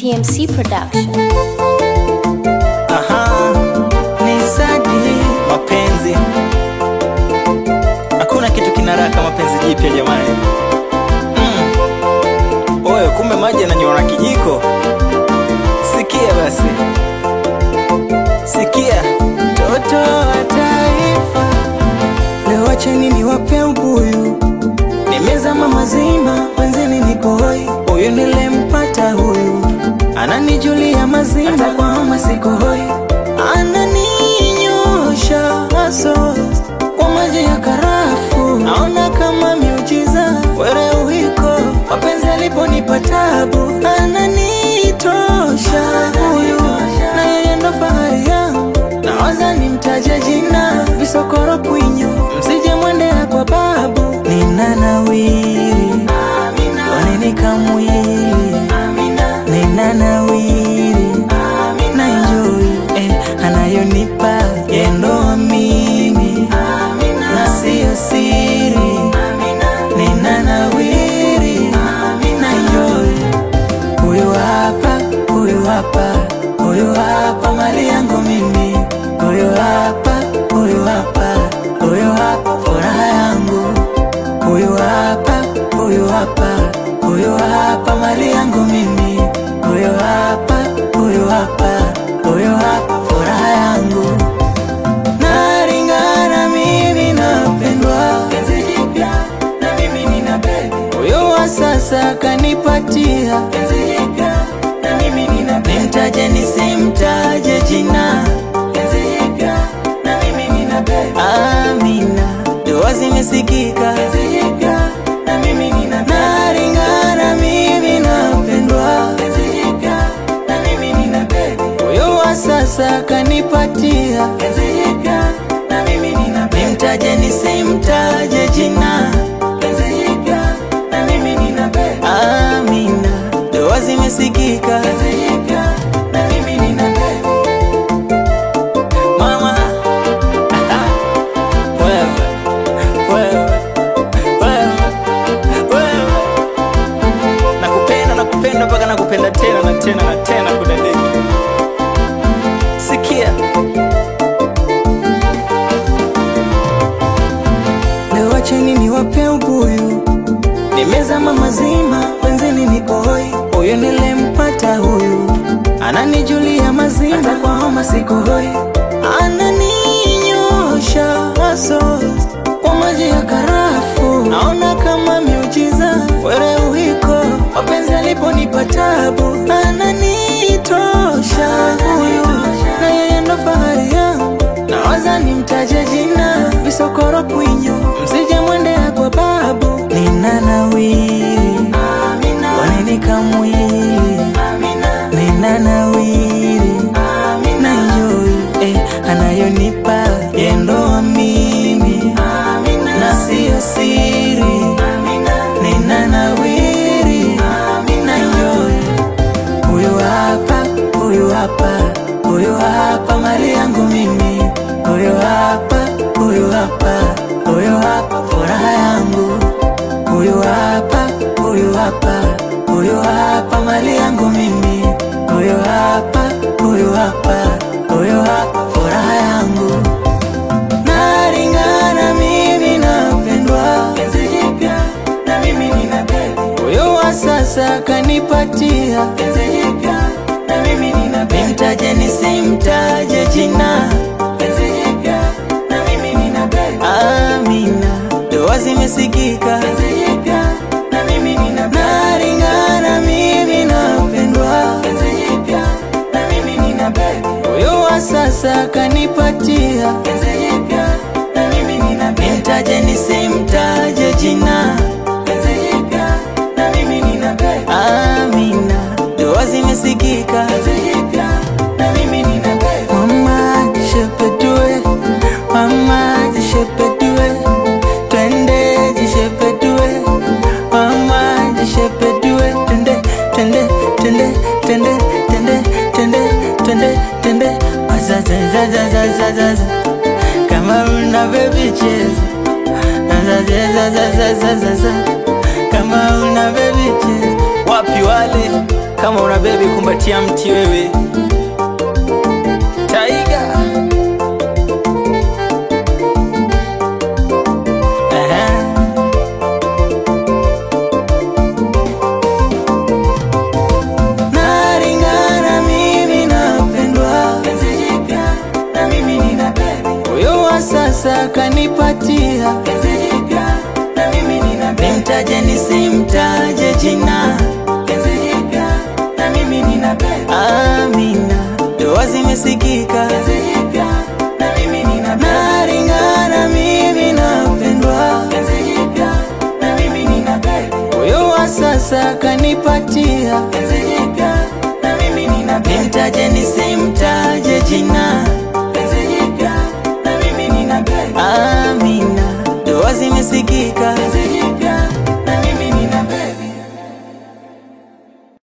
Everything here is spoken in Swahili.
TMC Production. Aha, ni Sadi mapenzi. Hakuna kitu kinaraka mapenzi jipya jamani. Mm. Oyo, kumbe maji yananyora kijiko. Sikia basi, sikia toto wa taifa, leo acheni niwape ubuyu, nimezama mazima, wenzeni niko hoi, huyu nilempata huyu ananijulia mazima, hata kwa homa siko hoi, ananinyosha haso kwa maji ya karafu, naona kama miujiza, were uhiko mapenzi aliponipa tabu, ananitosha huyu, na yeye ndo fahari yangu, nawaza nimtaje jina, visokoro kwinyo, msije mwendea kwa babu, nina nawiri wanini kamwili nina nawiri na enjoy eh, anayonipa yendo amini na siyo siri nina nawiri na enjoy huyu hapa huyu hapa huyu hapa mali yangu mimi huyu hapa huyu hapa huyu hapa furaha yangu huyu hapa huyu hapa huyu hapa mali yangu mimi huyu hapa huyu hapa huyu hapa furaha yangu naringana mimi napendwa penzi jipya na mimi nina bebi huyu wa sasa kanipatia penzi jipya na mimi nina bebi nimtaje nisimtaje jina penzi jipya na mimi nina bebi amina dua zimesikika penzi jipya na mimi nina bebi naringana mimi napendwa penzi jipya na mimi nina bebi huyu wa sasa kanipatia penzi jipya na mimi nina bebi nimtaje nisimtaje jina penzi jipya na mimi nina bebi amina dua zimesikika penzi jipya na mimi nina bebi mama wewe wewe wewe wewe nakupenda nakupenda mpaka nakupenda tena na tena na tena kudadeki sikia leo acheni niwape ubuyu nimezama mazima wenzeni niko hoi huyu nilempata huyu ananijulia mazima hata kwa homa siko hoi ananinyosha haso kwa maji ya karafu naona kama miujiza were uhiko mapenzi aliponipa tabu ananitosha huyu na yeye ndo fahari yangu nawaza nimtaje jina visokoro kwinyo msije mwendea kwa babu nina nawiri wanini kamwili nina nawiri na enjoy eh, anayonipa yendo amini na siyo siri nina nawiri na enjoy huyu hapa huyu hapa huyu hapa mali yangu mimi huyu hapa huyu hapa huyu hapa furaha yangu huyu hapa huyu hapa huyu hapa mali yangu mimi huyu hapa huyu hapa huyu hapa furaha yangu naringana mimi napendwa penzi jipya na mimi nina bebi huyu wa sasa kanipatia penzi jipya na mimi nina bebi nimtaje nisimtaje jina penzi jipya na mimi nina bebi amina dua zimesikika penzi jipya na mimi nina bebi naringana mimi napendwa penzi jipya na mimi nina bebi huyu wa sasa kanipatia penzi jipya na mimi nina bebi nimtaje nisimtaje jina penzi jipya na mimi nina bebi amina dua zimesikika penzi jipya na mimi nina bebi mama jishepetue mama jishepetue twende jishepetue mama jishepetue twende twende twende twende twende twende twende twende azazazazazazaza kama una bebi cheza azazazazazaza kama una bebi cheza wapi wale Kama una bebi kumbatia mti wewe Taiga Aha. Naringana mimi napendwa penzi jipya na mimi nina bebi huyo wa sasa kanipatia penzi jipya na mimi nina bebi nimtaje nisimtaje jina penzi jipya na mimi nina bebi Amina ndoa zimesikika penzi jipya na mimi nina bebi Naringana mimi napendwa penzi jipya na mimi nina bebi huyo wa sasa kanipatia penzi